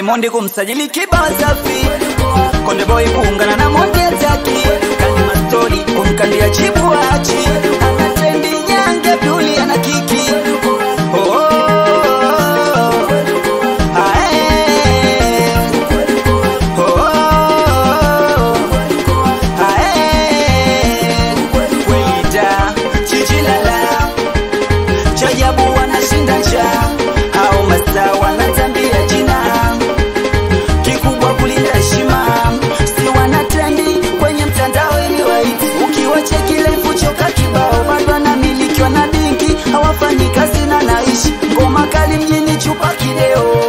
Diamond kumsajili kibao safi, Konde Boy kuungana na Mondi Ataki, Kalima Story kumkandia chibu achi, ana trendi nyange Abduli ana kiki oh, oh, oh. Ah, eh. Oh, oh, oh. Ah, eh. Welida, Chijilala, Chajabu wanashinda njaa au mastaa wanatambia jina kikubwa kulinda heshima, si wanatrendi kwenye mtandao ili waiti. Ukiwacheki live choka kibao, bado anamilikiwa na dingi, hawafanyi kazi na naishi ngoma kali mjini, chupa kideo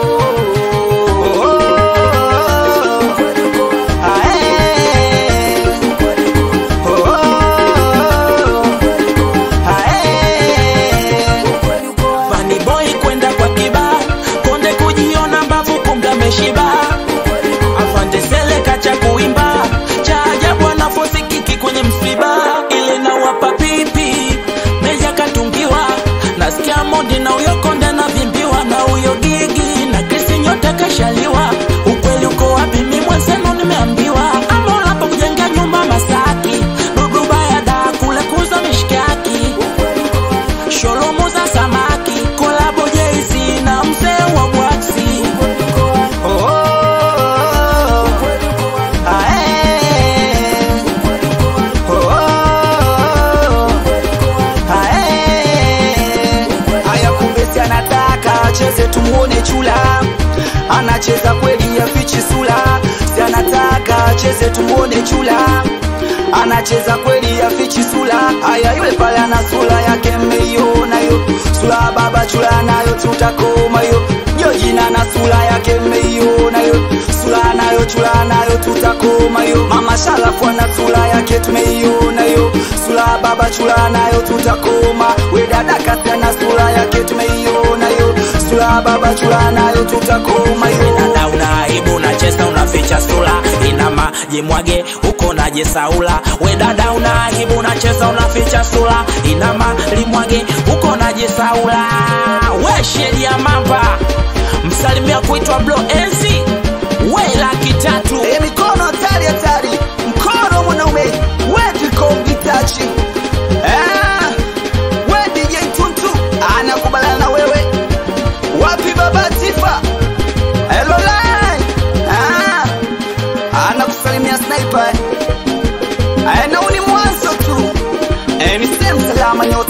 Ah, eh. Oh, ah, eh. Funny boy kwenda kwa kiba konde kujiona mbavu kumbe ameshiba afande sele kacha kuimba cha ajabu anafosi kiki kwenye msiba ile na wapa pipi meja katungiwa nasikia modi na uyo konde na vimbiwa na uyo gigi na krisi nyota kashaliwa ukweli uko wapi mi mwenzenu nimeambiwa ama unapo kujenga nyumba masaki dudu baya da kule kuza mishkaki sholomo za samaki kolabo jeisi na mzee wa bwaksi Oh, ah, eh. Oh, ah, eh. Haya kumbe si anataka acheze tumuone chula anacheza kweli afichi sula si anataka acheze tumuone chula anacheza kweli afichi sula haya yule pale ana sura yake mmeiona yo sura ya baba chula nayo tutakoma yo yo jina na sura yake mmeiona yo sura nayo chula nayo tutakoma yo mama sharafu ana sura yake tumeiona yo sura ya baba chula nayo tutakoma we dada kasi ana sura yake tumeiona yo sura ya baba chula nayo tutakoma yo dada una aibu unacheza unaficha sura ina maji mwage huko naje saula we dada una aibu unacheza unaficha sura ina mali mwage huko naje saula we sheria mamba msalimia kuitwa blo enzi we laki tatu E, mikono hatari hatari, mkono mwanaume wediko mgitachi eh, we DJ Tuntu anakubaliana na wewe wapi baba Tifa Hello line ah, anakusalimia sniper eh, na huu ni mwanzo tu eh, ni sehemu salama nyota